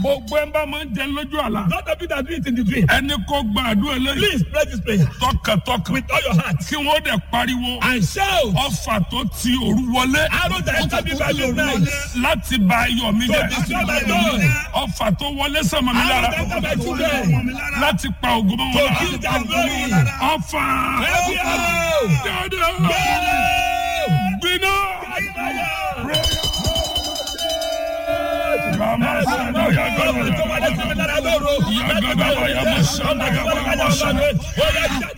gbogbo ẹ̀ ń bá máa ń jẹ lójú àlá. Not of you that do it in the dream. ẹni kó gba àdúrà eléyìí Please pray this prayer tọkàntọkàn with all your heart kí wọ́n dẹ̀ pariwo and shout. ọfà tó ti òru wọlé Arrow that enter me by midnight. láti ba ayọ̀ mi To jẹ́ destroy my joy. ọfà tó wọlé sọmọ mi Arrow lára that enter my children. láti pa ògùn mọ́ To wọn kill their glory. lára ọfà Every arrow. dáadáa gbiná. Rama sanda ya gaba ya gaba ya gaba ya masanda ya gaba ya masanda.